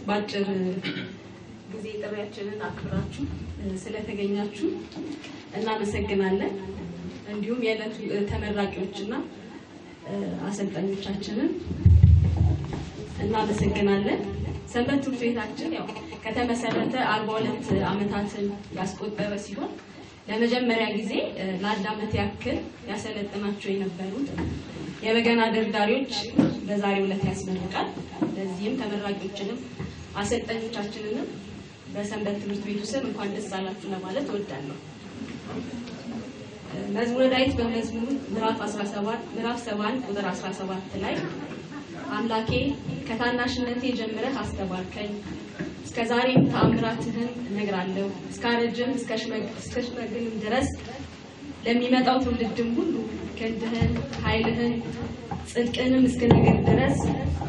በአጭር ጊዜ ጥሪያችንን አክብራችሁ ስለተገኛችሁ እናመሰግናለን። እንዲሁም የዕለቱ ተመራቂዎችና አሰልጣኞቻችንን እናመሰግናለን። ሰንበት ትምህርት ቤታችን ያው ከተመሰረተ አርባ ሁለት ዓመታትን ያስቆጠረ ሲሆን ለመጀመሪያ ጊዜ ለአንድ ዓመት ያክል ያሰለጥናቸው የነበሩት የበገና ደርዳሪዎች በዛሬው ዕለት ያስመርቃል። ለዚህም ተመራቂዎችንም አሰልጣኞቻችንንም በሰንበት ትምህርት ቤቱ ስም እንኳን ደስ አላችሁ ለማለት እወዳለሁ። መዝሙረ ዳዊት በመዝሙር ምዕራፍ 17 ምዕራፍ 71 ቁጥር 17 ላይ አምላኬ ከታናሽነቴ ጀምረህ አስተባርከኝ እስከ ዛሬም ተአምራትህን እነግራለሁ እስካረጅም እስከ ሽመግልም ድረስ ለሚመጣው ትውልድም ሁሉ ክንድህን ኃይልህን ጽድቅንም እስክነግር ድረስ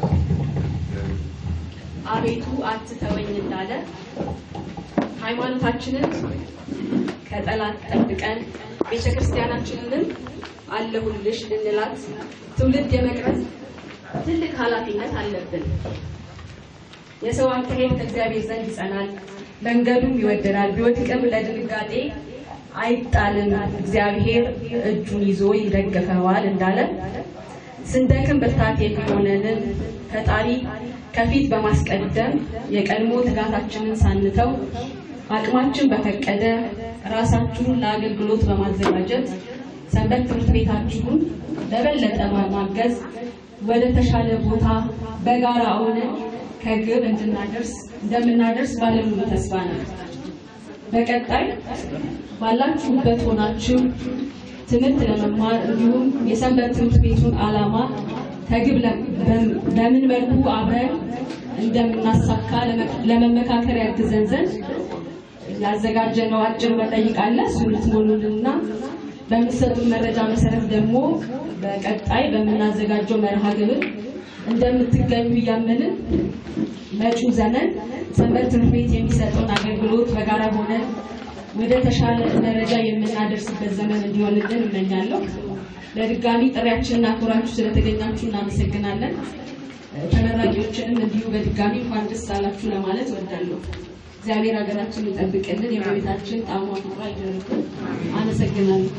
አቤቱ አትተወኝ እንዳለ ሃይማኖታችንን ከጠላት ጠብቀን ቤተ ክርስቲያናችንንም አለሁልሽ ልንላት ትውልድ የመቅረጽ ትልቅ ኃላፊነት አለብን። የሰው አካሄድ ከእግዚአብሔር ዘንድ ይጸናል፣ መንገዱም ይወደዳል። ቢወድቅም ለድንጋጤ አይጣልም፣ እግዚአብሔር እጁን ይዞ ይደግፈዋል እንዳለ ስንደክም ብርታት የሚሆነንን ፈጣሪ ከፊት በማስቀደም የቀድሞ ትጋታችንን ሳንተው አቅማችን በፈቀደ ራሳችሁን ለአገልግሎት በማዘጋጀት ሰንበት ትምህርት ቤታችሁን ለበለጠ ማገዝ ወደ ተሻለ ቦታ በጋራ ሆነን ከግብ እንድናደርስ እንደምናደርስ ባለሙሉ ተስፋ ነው። በቀጣይ ባላችሁበት ሆናችሁ ትምህርት ለመማር እንዲሁም የሰንበት ትምህርት ቤቱን ዓላማ ከግብ በምን መልኩ አብረን እንደምናሳካ ለመመካከር ያግዘን ዘንድ ያዘጋጀነው አጭር መጠይቅ አለ። እሱን ልትሞሉልንና በምትሰጡን መረጃ መሰረት ደግሞ በቀጣይ በምናዘጋጀው መርሃ ግብር እንደምትገኙ እያመንን መጪው ዘመን ሰንበት ትምህርት ቤት የሚሰጠውን አገልግሎት በጋራ ሆነን ወደ ተሻለ ደረጃ የምናደርስበት ዘመን እንዲሆንልን እመኛለሁ። በድጋሚ ጥሪያችንን አክብራችሁ ስለተገኛችሁ እናመሰግናለን። ተመራቂዎችንም እንዲሁ በድጋሚ እንኳን ደስ አላችሁ ለማለት እወዳለሁ። እግዚአብሔር ሀገራችን ይጠብቅልን፣ የእመቤታችን ጣዕሟ ፍቅሯ ይደርብን። አመሰግናለሁ።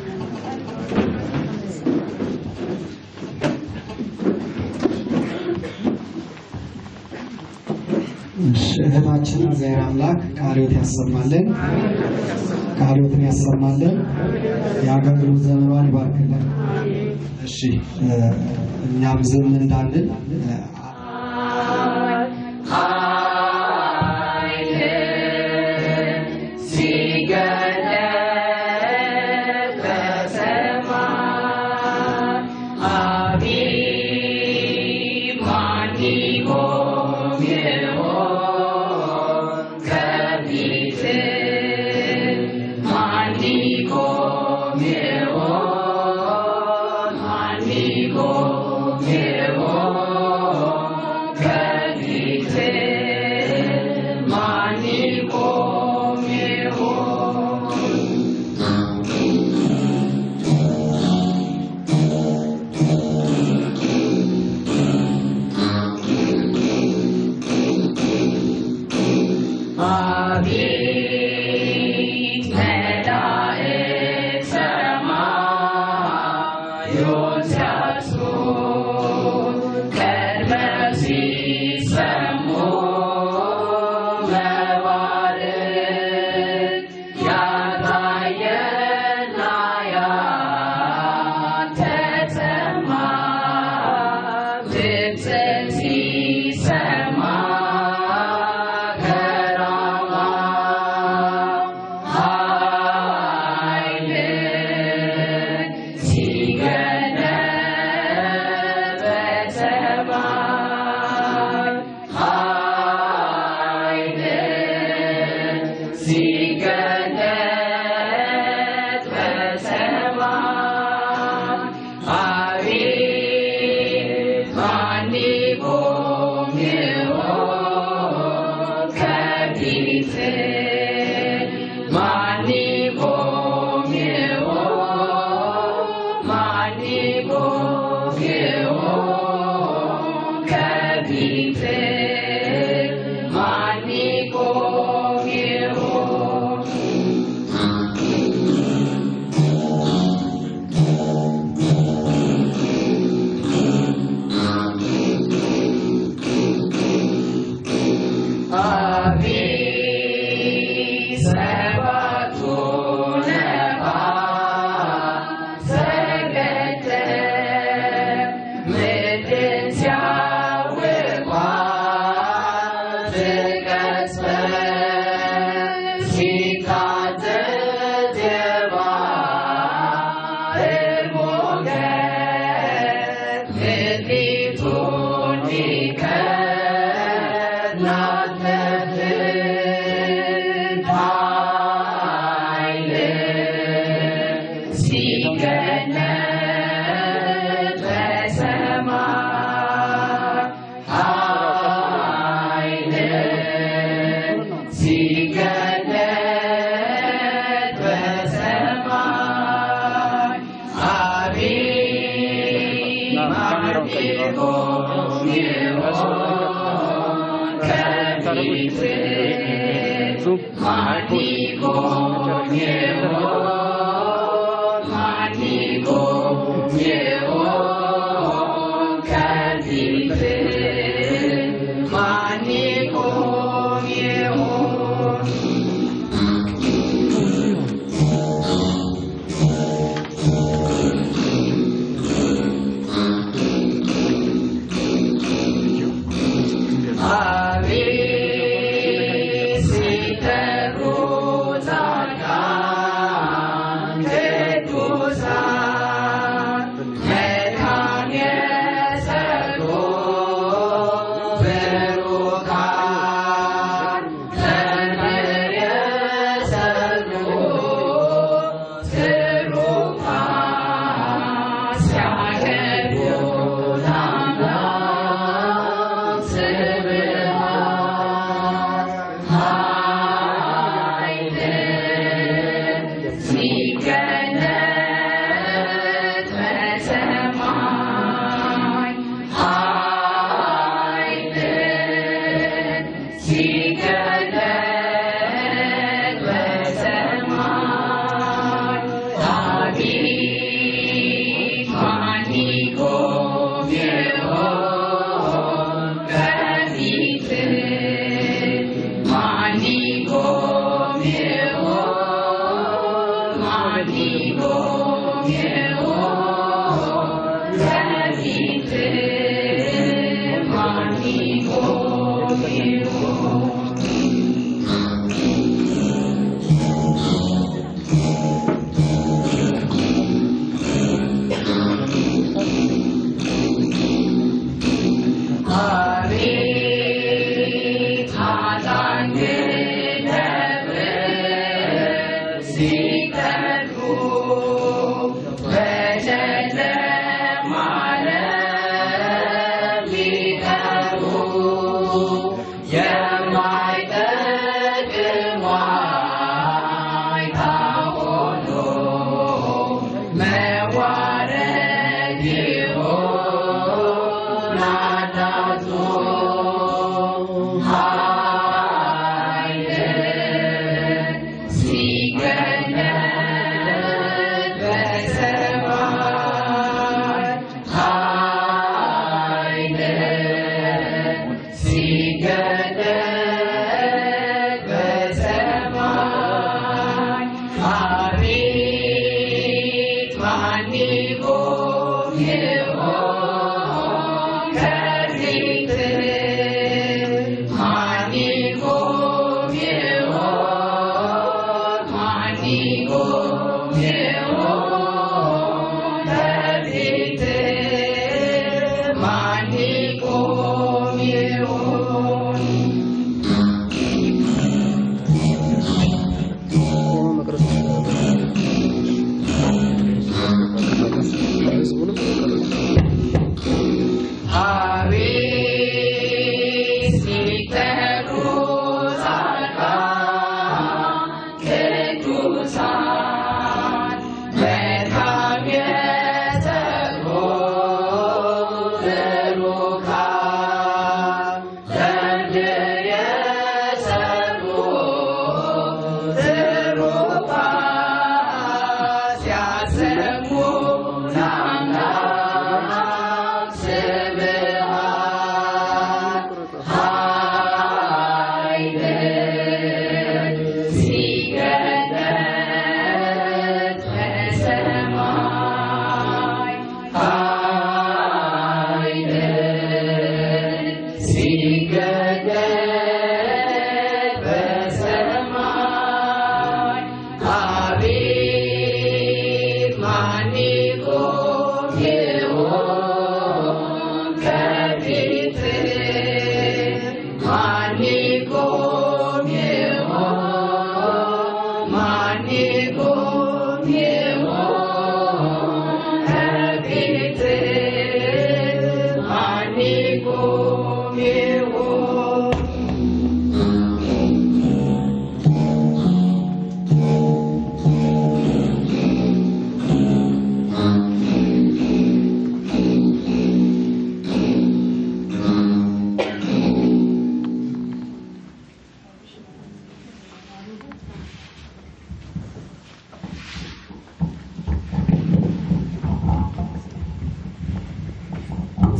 እህታችን እግዚአብሔር አምላክ ቃልዮት ያሰማልን፣ ቃልዮትን ያሰማልን፣ የአገልግሎት ዘመኗን ይባርክልን። እሺ እኛም ዝም እንዳልን Manico,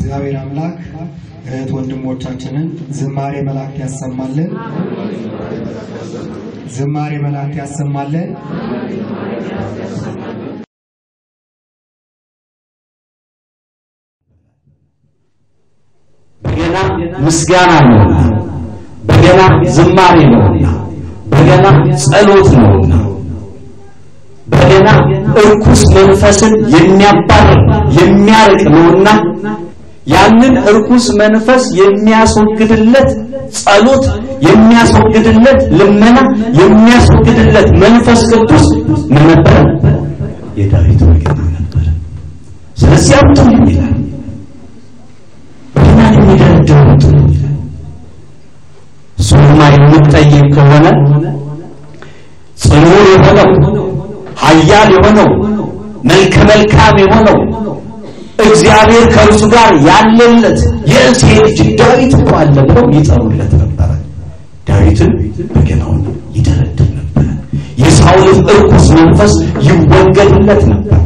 እግዚአብሔር አምላክ እህት ወንድሞቻችንን ዝማሬ መላእክት ያሰማልን። ዝማሬ መላእክት ያሰማልን። በገና ምስጋና ነውና፣ በገና ዝማሬ ነውና፣ በገና ጸሎት ነውና፣ በገና እርኩስ መንፈስን የሚያባርር የሚያርቅ ነውና ያንን እርኩስ መንፈስ የሚያስወግድለት ጸሎት የሚያስወግድለት ልመና የሚያስወግድለት መንፈስ ቅዱስ ምን ነበረ? የዳዊት በገና ነበረ። ስለዚህ አምጡ ይላል በገናን የሚደረድሩ አምጡ ይላል። እሱማ የምትጠይቅ ከሆነ ጽኑ የሆነው ኃያል የሆነው መልከ መልካም የሆነው እግዚአብሔር ከእርሱ ጋር ያለለት የእሴይ ልጅ ዳዊት እኮ አለ ብለው ይጠሩለት ነበረ። ዳዊትን በገናውን ይደረድር ነበረ። የሳውልን እርኩስ መንፈስ ይወገድለት ነበር።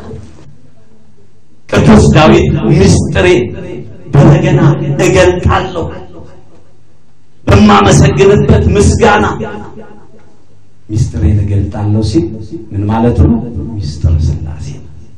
ቅዱስ ዳዊት ምስጢሬ በበገና እገልጣለሁ በማመሰግንበት ምስጋና ምስጢሬን እገልጣለሁ ሲል ምን ማለቱ ነው? ምስጢረ ሥላሴ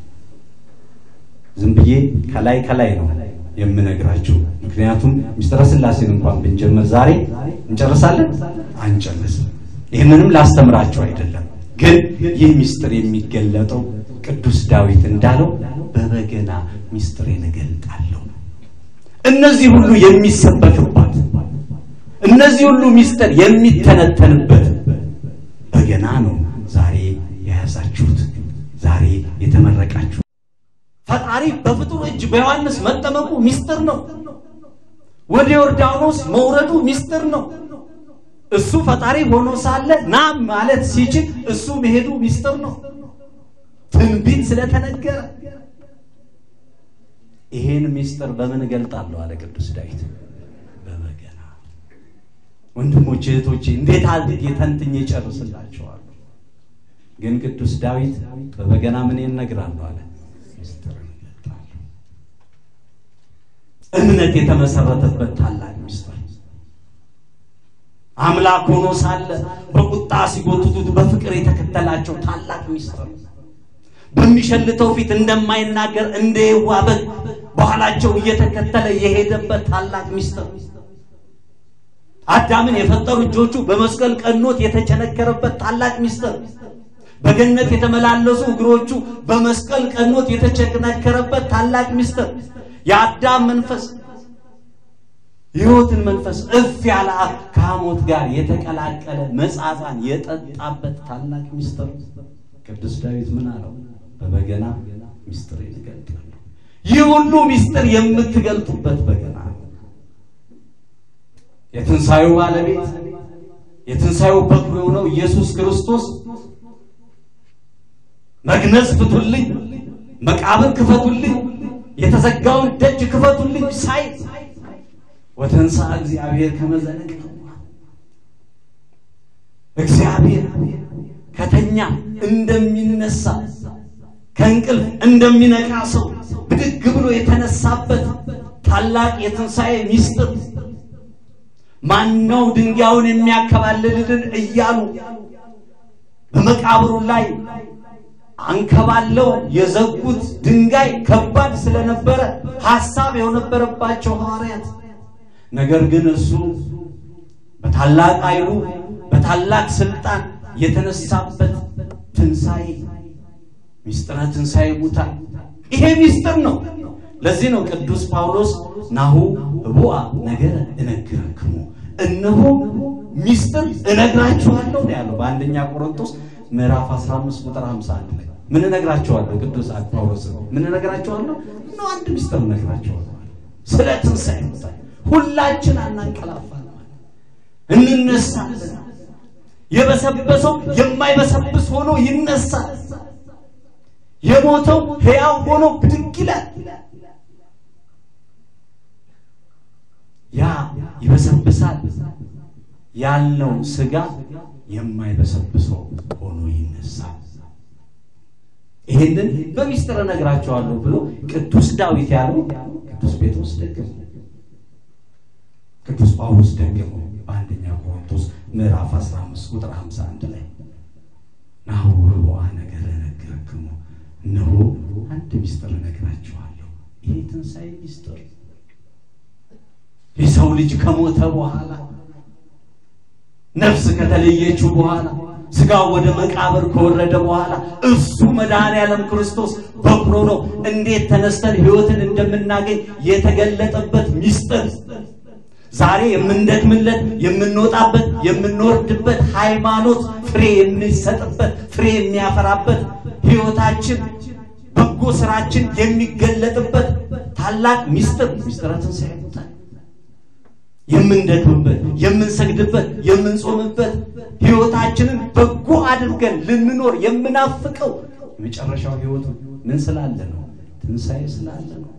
ዝም ብዬ ከላይ ከላይ ነው የምነግራችሁ። ምክንያቱም ምስጢረ ሥላሴን እንኳን ብንጀምር ዛሬ እንጨርሳለን? አንጨርስም። ይህንንም ላስተምራችሁ አይደለም፣ ግን ይህ ምስጢር የሚገለጠው ቅዱስ ዳዊት እንዳለው በበገና ምስጢሬን እገልጣለሁ። እነዚህ ሁሉ የሚሰበክባት እነዚህ ሁሉ ምስጢር የሚተነተንበት በገና ነው። ዛሬ የያዛችሁት ዛሬ የተመረቃችሁ ፈጣሪ በፍጡር እጅ በዮሐንስ መጠመቁ ምስጢር ነው። ወደ ዮርዳኖስ መውረዱ ምስጢር ነው። እሱ ፈጣሪ ሆኖ ሳለ ና ማለት ሲችል እሱ መሄዱ ምስጢር ነው። ትንቢት ስለተነገረ ይሄን ምስጢር በምን እገልጣለሁ አለ ቅዱስ ዳዊት በበገና። ወንድሞቼ እህቶቼ፣ እንዴት አድርጌ ተንትኜ እጨርስላችኋለሁ? ግን ቅዱስ ዳዊት በበገና ምን እነግራለሁ አለ ምስጢርን እገልጣለሁ። እምነት የተመሰረተበት ታላቅ ምስጢር አምላክ ሆኖ ሳለ በቁጣ ሲጎትቱት በፍቅር የተከተላቸው ታላቅ ምስጢር በሚሸልተው ፊት እንደማይናገር እንደ የዋህ በግ በኋላቸው እየተከተለ የሄደበት ታላቅ ምስጢር አዳምን የፈጠሩ እጆቹ በመስቀል ቀኖት የተቸነከረበት ታላቅ ምስጢር በገነት የተመላለሱ እግሮቹ በመስቀል ቀኖት የተቸነከረበት ታላቅ ምስጢር የአዳም መንፈስ የሕይወትን መንፈስ እፍ ያለ አፍ ከሐሞት ጋር የተቀላቀለ መጻጻን የጠጣበት ታላቅ ምስጢር ቅዱስ ዳዊት ምን አለው? በበገና ምስጢር እገልጣለሁ። ይህ ሁሉ ምስጢር የምትገልጡበት በገና ነው። የትንሣኤው ባለቤት የትንሣኤው በኩር የሆነው ኢየሱስ ክርስቶስ መግነዝ ፍቱልኝ፣ መቃብር ክፈቱልኝ፣ የተዘጋውን ደጅ ክፈቱልኝ ሳይ ወተንሳ እግዚአብሔር ከመዘነቅ እግዚአብሔር ከተኛ እንደሚነሳ ከእንቅልፍ እንደሚነቃ ሰው ብድግ ብሎ የተነሳበት ታላቅ የትንሣኤ ምስጢር ማነው ድንጋዩን የሚያከባልልልን እያሉ በመቃብሩ ላይ አንከባለው የዘጉት ድንጋይ ከባድ ስለነበረ ሐሳብ የነበረባቸው ሐዋርያት ነገር ግን እሱ በታላቅ ኃይሉ በታላቅ ስልጣን የተነሳበት ትንሣኤ ሚስጥረ ትንሣኤ ሙታን ይሄ ሚስጥር ነው። ለዚህ ነው ቅዱስ ጳውሎስ ናሁ ህቡአ ነገረ እነግረክሙ እነሆ ሚስጥር እነግራችኋለሁ ነው ያለው በአንደኛ ቆሮንቶስ ምዕራፍ 15 ቁጥር 51 ላይ ምን እነግራችኋለሁ? ቅዱስ ጳውሎስ ምን እነግራችኋለሁ? ነው አንድ ሚስጥር እነግራችኋለሁ ስለ ትንሣኤ ሙታን ሁላችን አናንቀላፋለን፣ እንነሳለን። የበሰበሰው የማይበሰብስ ሆኖ ይነሳል። የሞተው ሕያው ሆኖ ብድግ ይላል። ያ ይበሰብሳል ያልነው ስጋ የማይበሰብሰው ሆኖ ይነሳል። ይህንን በሚስጥር እነግራቸዋለሁ ብሎ ቅዱስ ዳዊት ያለው ቅዱስ ጴጥሮስ ደግሞ ቅዱስ ጳውሎስ ደግሞ በአንደኛ ቆሮንቶስ ምዕራፍ 15 ቁጥር 51 ላይ ናሁ ህቡአ ነገር ነገርክሙ እነሆ አንድ ሚስጥር እነግራችኋለሁ ይሄ ትንሣኤ ሚስጥር የሰው ልጅ ከሞተ በኋላ ነፍስ ከተለየችው በኋላ ስጋው ወደ መቃብር ከወረደ በኋላ እሱ መድኃኔ ዓለም ክርስቶስ በኩሮ ነው እንዴት ተነስተን ህይወትን እንደምናገኝ የተገለጠበት ሚስጥር ዛሬ የምንደክምለት የምንወጣበት የምንወርድበት ሃይማኖት ፍሬ የሚሰጥበት ፍሬ የሚያፈራበት ህይወታችን በጎ ስራችን የሚገለጥበት ታላቅ ሚስጥር ሚስጥረ ትንሣኤ ይወጣል። የምንደክምበት የምንሰግድበት የምንጾምበት ህይወታችንን በጎ አድርገን ልንኖር የምናፍቀው የመጨረሻው ህይወቱ ምን ስላለ ነው? ትንሣኤ ስላለ ነው።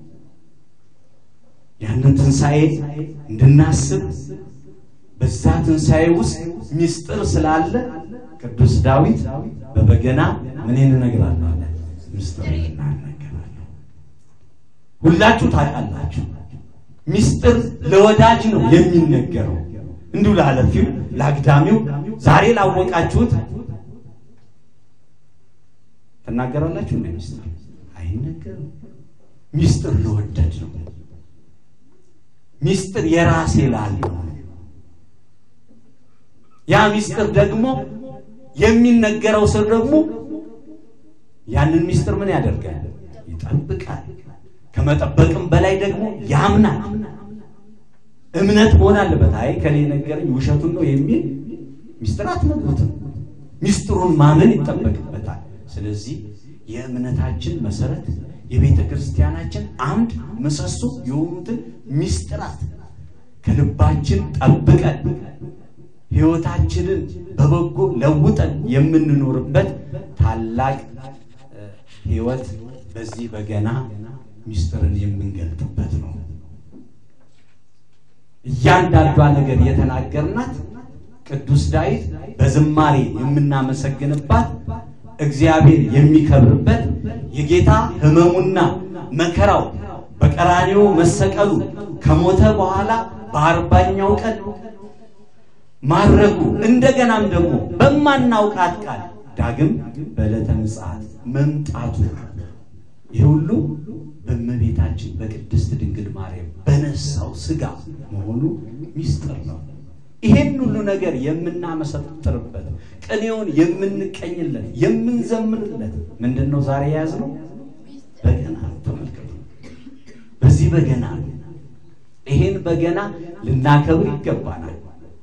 ያንን ትንሣኤ እንድናስብ በዛ ትንሣኤ ውስጥ ሚስጥር ስላለ ቅዱስ ዳዊት በበገና ምን እነግራለሁ አለ ሚስጥር እናገራለሁ። ሁላችሁ ታውቃላችሁ። ሚስጥር ለወዳጅ ነው የሚነገረው። እንዲሁ ላለፊው ለአግዳሚው ዛሬ ላወቃችሁት ትናገራላችሁ። እንደ ሚስጥር አይነገርም። ሚስጥር ለወደድ ነው። ሚስጥር የራሴ ላለው ያ ሚስጥር ደግሞ የሚነገረው ሰው ደግሞ ያንን ሚስጥር ምን ያደርጋል? ይጠብቃል። ከመጠበቅም በላይ ደግሞ ያምናል። እምነት መሆን አለበት። አይ ከሌ ነገረኝ ውሸቱን ነው የሚል ሚስጥር አትነግሩትም። ሚስጥሩን ማመን ይጠበቅበታል። ስለዚህ የእምነታችን መሰረት የቤተ ክርስቲያናችን አምድ ምሰሶ የሆኑትን ሚስጥራት ከልባችን ጠብቀን ሕይወታችንን በበጎ ለውጠን የምንኖርበት ታላቅ ሕይወት በዚህ በገና ሚስጥርን የምንገልጥበት ነው። እያንዳንዷ ነገር የተናገርናት ቅዱስ ዳዊት በዝማሬ የምናመሰግንባት እግዚአብሔር የሚከብርበት የጌታ ሕመሙና መከራው በቀራንዮ መሰቀሉ ከሞተ በኋላ በአርባኛው ቀን ማረጉ እንደገናም ደግሞ በማናውቃት ቃል ዳግም በዕለተ ምጽአት መምጣቱ ይህ ሁሉ በእመቤታችን በቅድስት ድንግል ማርያም በነሳው ስጋ መሆኑ ሚስጥር ነው። ይሄን ሁሉ ነገር የምናመሰጥርበት ቅኔውን የምንቀኝለት የምንዘምርለት ምንድን ነው? ዛሬ የያዝነው በገና ተመልከቱ። በዚህ በገና ይሄን በገና ልናከብር ይገባናል።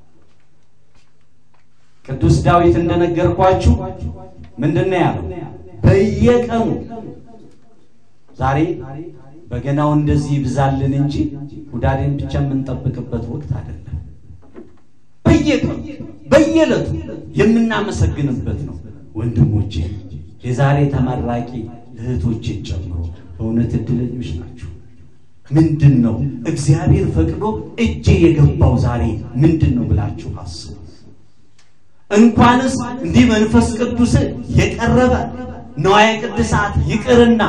ቅዱስ ዳዊት እንደነገርኳችሁ ምንድን ነው ያለው? በየቀኑ ዛሬ በገናው እንደዚህ ይብዛልን እንጂ ሁዳዴን ብቻ የምንጠብቅበት ወቅት አይደለም። በየቀኑ በየዕለቱ የምናመሰግንበት ነው። ወንድሞቼ የዛሬ ተመራቂ እህቶቼን ጨምሮ በእውነት እድለኞች ናቸው። ምንድን ነው እግዚአብሔር ፈቅዶ እጄ የገባው ዛሬ ምንድን ነው ብላችሁ አስቡ። እንኳንስ እንዲህ መንፈስ ቅዱስ የቀረበ ነዋየ ቅድሳት ይቅርና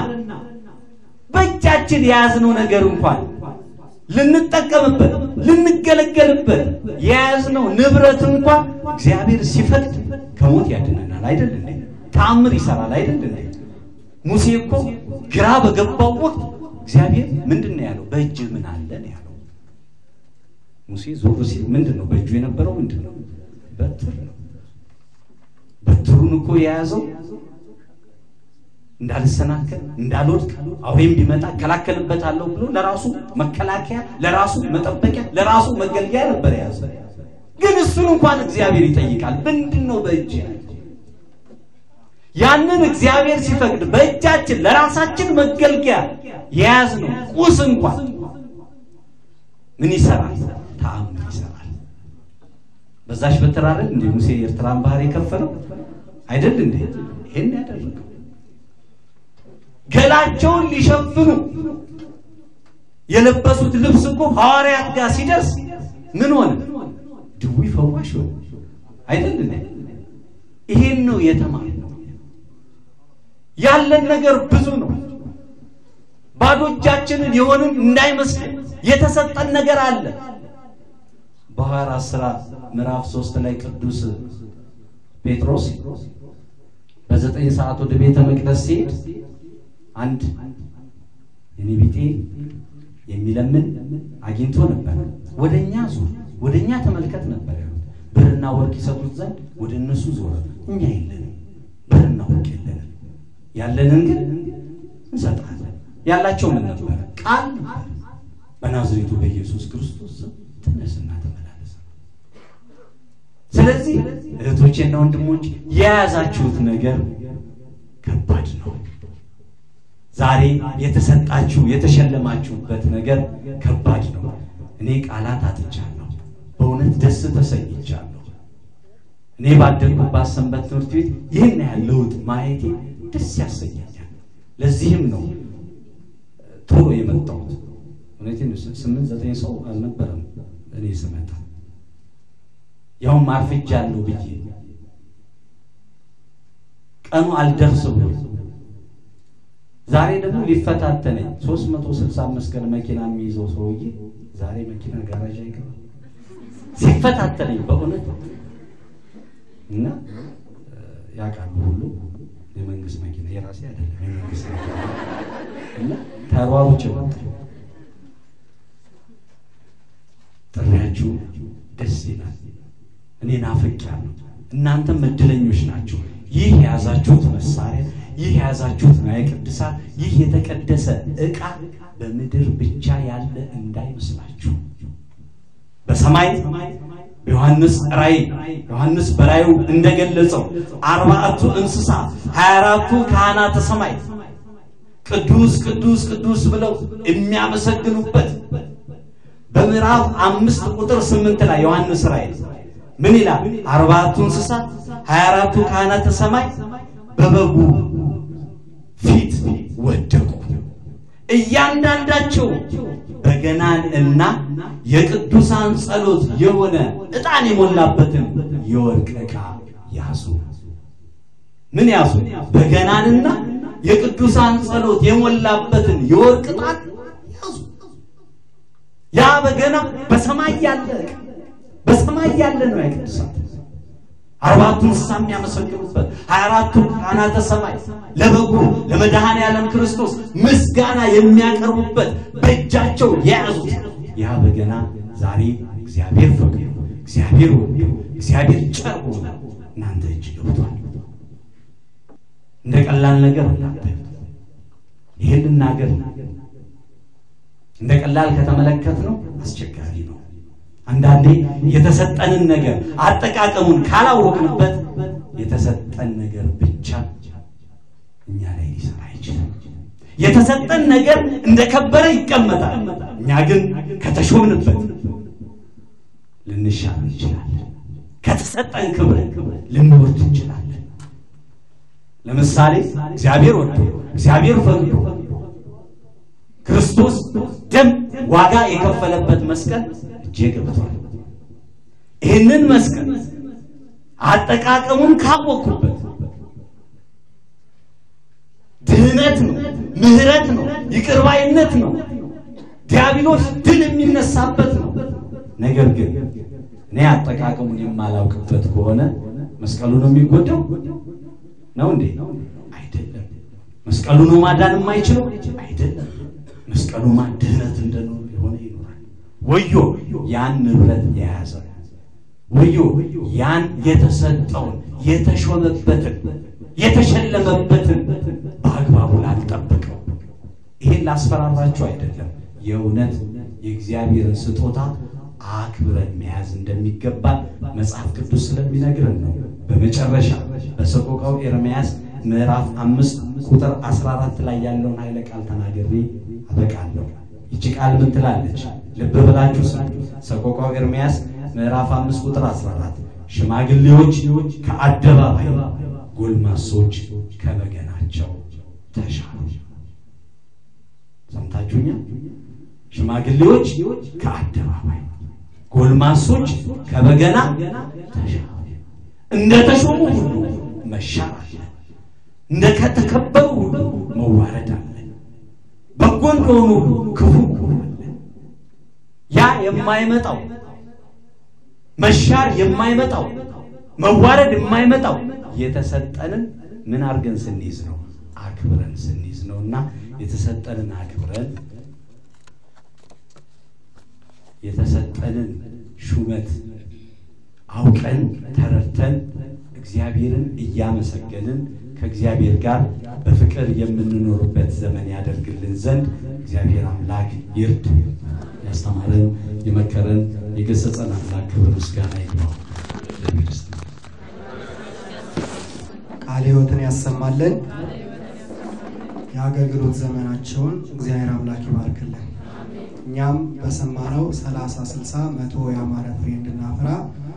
በእጃችን የያዝነው ነገር እንኳን ልንጠቀምበት ልንገለገልበት የያዝነው ንብረት እንኳን እግዚአብሔር ሲፈቅድ ከሞት ያድነናል። አይደል እንዴ? ተአምር ይሰራል። አይደል እንዴ? ሙሴ እኮ ግራ በገባው ወቅት እግዚአብሔር ምንድን ነው ያለው? በእጅህ ምን አለ ነው ያለው። ሙሴ ዞር ሲል ምንድን ነው በእጁ የነበረው? ምንድን ነው? በትር ነው። በትሩን እኮ የያዘው እንዳልሰናከል እንዳልወድቅ አውሬም ቢመጣ እከላከልበታለሁ ብሎ ለራሱ መከላከያ፣ ለራሱ መጠበቂያ፣ ለራሱ መገልገያ ነበር የያዘ። ግን እሱን እንኳን እግዚአብሔር ይጠይቃል። ምንድን ነው በእጅ ያንን እግዚአብሔር ሲፈቅድ በእጃችን ለራሳችን መገልገያ የያዝነው ቁስ እንኳን ምን ይሰራል? ተአምር ይሰራል። በዛሽ በትር አይደል እንዴ ሙሴ የኤርትራን ባህር የከፈለው አይደል እንዴ? ይሄን ያደረገው ገላቸውን ሊሸፍኑ የለበሱት ልብስ እኮ ሐዋርያት ጋር ሲደርስ ምን ሆነ? ድውይ ፈዋሽ ሆነ አይደል እንዴ? ይሄን ነው የተማርነው። ያለን ነገር ብዙ ነው። ባዶ እጃችንን የሆንን እንዳይመስልን የተሰጠን ነገር አለ። በሐዋርያት ሥራ ምዕራፍ ሶስት ላይ ቅዱስ ጴጥሮስ በዘጠኝ ሰዓት ወደ ቤተ መቅደስ ሲሄድ አንድ የኔ ቢጤ የሚለምን አግኝቶ ነበር። ወደኛ ዙር፣ ወደኛ ተመልከት ነበር ያሉት። ብርና ወርቅ ይሰጡት ዘንድ ወደ እነሱ ዞረ። እኛ የለንም፣ ብርና ወርቅ የለንም፣ ያለንን ግን እንሰጣለን። ያላቸው ምን ነበረ? ቃል ነበር። በናዝሬቱ በኢየሱስ ክርስቶስ ስም ተነስና ተመላለስ። ስለዚህ እህቶቼና ወንድሞች የያዛችሁት ነገር ከባድ ነው። ዛሬ የተሰጣችሁ የተሸለማችሁበት ነገር ከባድ ነው። እኔ ቃላት አጥቻለሁ። በእውነት ደስ ተሰኝቻለሁ። እኔ ባደግኩባት ሰንበት ትምህርት ቤት ይህን ያህል ለውጥ ማየቴ ደስ ያሰኛኛል። ለዚህም ነው ቶሎ የመጣሁት። እውነቴን ነው። ስምንት ዘጠኝ ሰው አልነበረም እኔ ስመጣ ያውም አርፍጃለሁ ብዬ ቀኑ አልደርስ ብሎ ዛሬ ደግሞ ሊፈታተነኝ 365 ቀን መኪና የሚይዘው ሰውዬ ዛሬ መኪና ጋራዥ አይገባም። ሲፈታተነኝ በእውነት እና ያውቃሉ ሁሉ የመንግስት መኪና የራሴ አይደለም የመንግስት መኪና እና ተሯሩጭ ወጣ። ጥሪያችሁ ደስ ይላል። እኔ ናፍቄያለሁ። እናንተም እድለኞች ናችሁ። ይህ የያዛችሁት መሳሪያ ይህ የያዛችሁት ንዋየ ቅድሳት ይህ የተቀደሰ ዕቃ በምድር ብቻ ያለ እንዳይመስላችሁ። በሰማይ በዮሐንስ ራእይ ዮሐንስ በራእዩ እንደገለጸው አርባዕቱ እንስሳ ሀያ አራቱ ካህናተ ሰማይ ቅዱስ ቅዱስ ቅዱስ ብለው የሚያመሰግኑበት በምዕራፍ አምስት ቁጥር ስምንት ላይ ዮሐንስ ራእይ ምን ይላል? አርባዕቱ እንስሳ ሀያ አራቱ ካህናተ ሰማይ በበጉ ፊት ወደቁ። እያንዳንዳቸው በገናን እና የቅዱሳን ጸሎት የሆነ ዕጣን የሞላበትን የወርቅ ዕቃ ያዙ። ምን ያዙ? በገናንና የቅዱሳን ጸሎት የሞላበትን የወርቅ ዕጣን ያዙ። ያ በገና በሰማይ ያለ ዕቃ በሰማይ ያለ ነው የቅዱሳን አርባቱ እንስሳ የሚያመሰግኑበት ሀያ አራቱ ካህናተ ሰማይ ለበጉ ለመድኃኔ ዓለም ክርስቶስ ምስጋና የሚያቀርቡበት በእጃቸው የያዙት ያ በገና ዛሬ እግዚአብሔር ፈቅዶ እግዚአብሔር ወዶ እግዚአብሔር ቸር ሆኖ እናንተ እጅ ገብቷል። እንደ ቀላል ነገር እናንተ ይህን ልናገር እንደ ቀላል ከተመለከት ነው አስቸጋሪ ነው። አንዳንዴ የተሰጠንን ነገር አጠቃቀሙን ካላወቅንበት የተሰጠን ነገር ብቻ እኛ ላይ ሊሰራ አይችልም። የተሰጠን ነገር እንደከበረ ይቀመጣል። እኛ ግን ከተሾምንበት ልንሻር እንችላለን። ከተሰጠን ክብር ልንወርድ እንችላለን። ለምሳሌ እግዚአብሔር ወዶ እግዚአብሔር ፈቅዶ ክርስቶስ ደም ዋጋ የከፈለበት መስቀል እጄ ገብቷል። ይህንን መስቀል አጠቃቀሙን ካወቅኩበት ድህነት ነው፣ ምሕረት ነው፣ ይቅርባይነት ነው፣ ዲያብሎስ ድል የሚነሳበት ነው። ነገር ግን እኔ አጠቃቀሙን የማላውቅበት ከሆነ መስቀሉ ነው የሚጎዳው ነው እንዴ? አይደለም። መስቀሉ ነው ማዳን የማይችለው አይደለም። መስቀሉ ድህነት እንደኖር የሆነ ይኖራል። ወዮ ያን ንብረት የያዘ ወዮ ያን የተሰጠውን የተሾመበትን የተሸለመበትን በአግባቡ ላልጠበቀው። ይሄን ላስፈራራችሁ አይደለም። የእውነት የእግዚአብሔርን ስጦታ አክብረን መያዝ እንደሚገባ መጽሐፍ ቅዱስ ስለሚነግረን ነው። በመጨረሻ በሰቆቃው ኤርምያስ ምዕራፍ አምስት ቁጥር 14 ላይ ያለውን ኃይለ ቃል ተናግሬ አበቃለሁ። ይቺ ቃል ምን ትላለች? ልብ ብላችሁ ስሙ። ሰቆቃው ኤርምያስ ምዕራፍ አምስት ቁጥር 14 ሽማግሌዎች ከአደባባይ ጎልማሶች ከበገናቸው ተሻሉ። ሰምታችሁኛል? ሽማግሌዎች ከአደባባይ ጎልማሶች ከበገና ተሻሉ። እንደ ተሾሙ ሁሉ መሻር አለ። እንደ ከተከበሩ ሁሉ መዋረድ አለ። በጎ እንደሆኑ ሁሉ ክፉ አለ። ያ የማይመጣው መሻር የማይመጣው መዋረድ የማይመጣው የተሰጠንን ምን አድርገን ስንይዝ ነው? አክብረን ስንይዝ ነው። እና የተሰጠንን አክብረን የተሰጠንን ሹመት አውቀን ተረድተን እግዚአብሔርን እያመሰገንን ከእግዚአብሔር ጋር በፍቅር የምንኖርበት ዘመን ያደርግልን ዘንድ እግዚአብሔር አምላክ ይርድ። ያስተማረን የመከረን የገሰጸን አምላክ ክብር ምስጋና ይግባው። ለክርስትና ቃለ ሕይወትን ያሰማልን። የአገልግሎት ዘመናቸውን እግዚአብሔር አምላክ ይባርክልን። እኛም በሰማነው ሰላሳ ስልሳ መቶ ያማረ ፍሬ እንድናፈራ